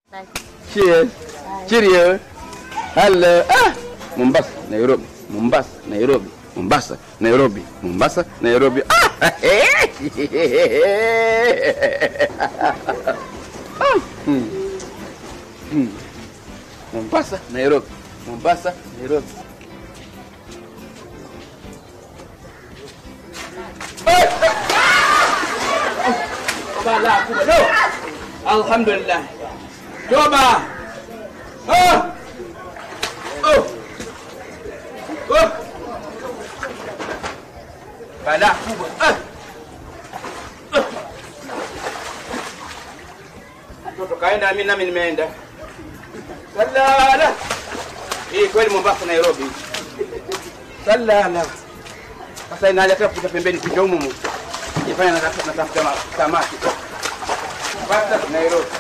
Cheers. Cheerio. Hello. Ah, Mombasa, Nairobi. Mombasa, Nairobi. Mombasa, Nairobi. Mombasa, Nairobi. Ah! Ah, hmm. Hmm. Mombasa, Nairobi. Mombasa, Nairobi. Bala kubwa. No. Alhamdulillah. Toba. Oh. Oh. Oh. Bala kubwa. Ah. Ah. Mtoto kaenda mimi nami nimeenda. Salala. Hii kweli Mombasa Nairobi. Salala. Sasa inaja tena kupita pembeni kuja humu. Ifanya natafuta samaki. Mombasa Nairobi.